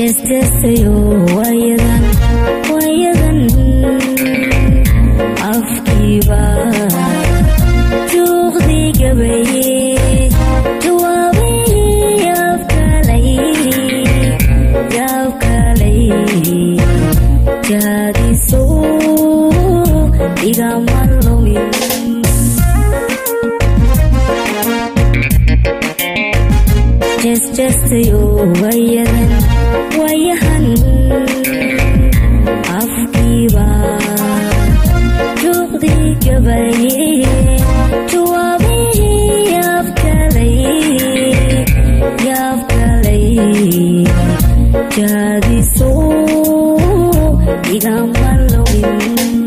jeesteestayo waayadan waayadan afkiiba juuqdii gabaye jawaabihii yaabkalay yaabkalay jaadiso igama lumin jeesteestayo waayadan waayahan afkiiba juuqdii gabaye jawaabihii yaabkalay yaabkalay jaadiso igama lumin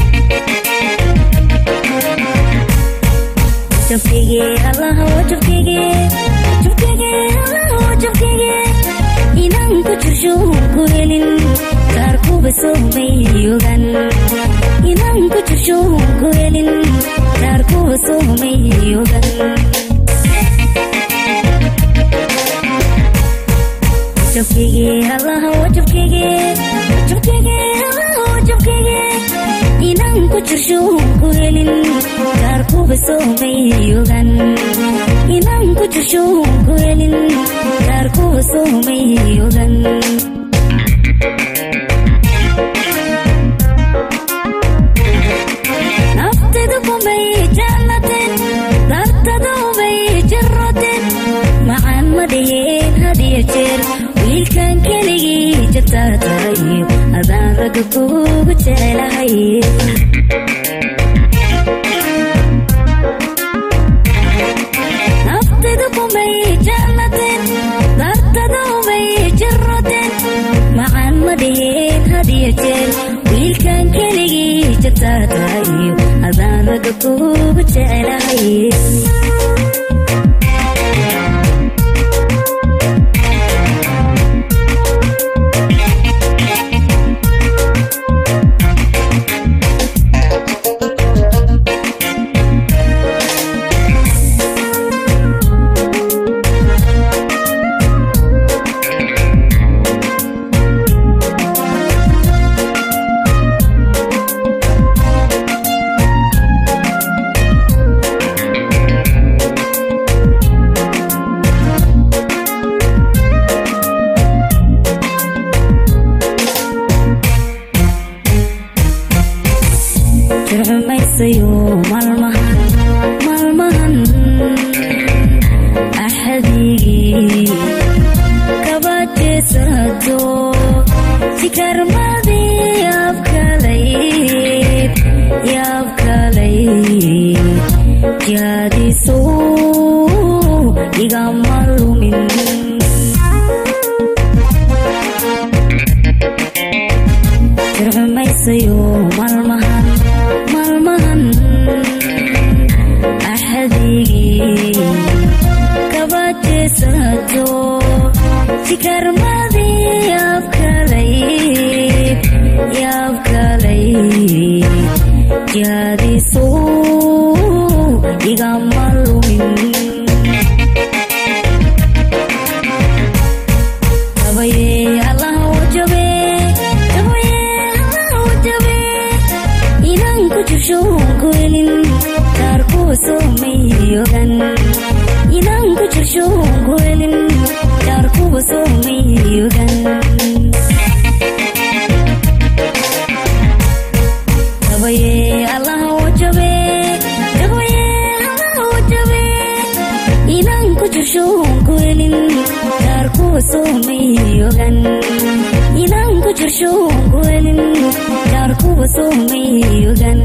jabkayge allaha waa jabkayge jabkayge allaha waa jabkayge inaan ku jirsho ku helin kaarkuba soomay ogan inaan ku jirsho ku helin kaarkuba soomay ogan jabkayge allaha waa jabkayge jabkayge allaha waa jabkayge inaan ku jirsho ku helin kaarkuba soomay ogan inaan ku jirsho ku helin kaarkuba soomay ogan naftayda kumay jaalateen dartada umay jaroteen macaan ma dhaheen hadiyo jeer wiilkan keligii jabtaa tahay adaan ragga kugu jecelahay naftayda kumay jaalateen dartada umay jaroteen macaan ma dhaheen hadiyo jeer wiilkan keligii jabtaa tahay adaan ragga kugu jecelahay jircumaysayo maalmahan maalmahan axadigii kabajeesado sikarmadii yaabkalay yaabkalay jaadiso igama lumin jircumaysayo maalmahan maalmahan axadigii kabajeesado sikarmadii yaabkalay yaabkalay jaadiso igama lumin jabaye allaha wajabe jabaye allaha wajabe inaan ku jirsho ku helin kaarkuwa soomay ogan inaan ku jirsho ku helin kaarkuwa soomay ogan jabaye allaha wajabe jabaye allaha wajabe inaan ku jirsho ku helin kaarkuwa soomay ogan inaan ku jirsho ku helin kaarkuwa soomay ogan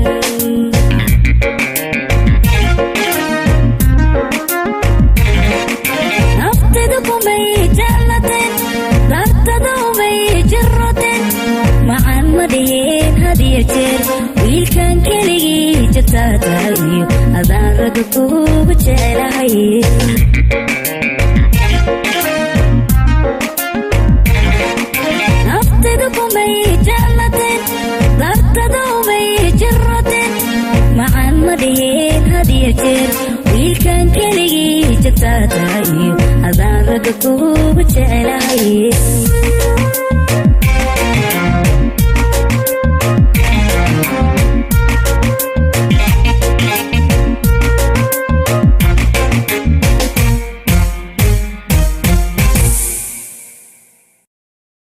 naftayda kumay jaalateen dartada umay jaroteen macaan ma dhaheen hadiyo jeer wiilkan keligii jabtaa tahay adaan ragga kugu jecelahay naftayda kumay jaalateen dartada umay jaroteen macaan ma dhaheen hadiyo jeer wiilkan keligii jabtaa tahay adaan ragga kugu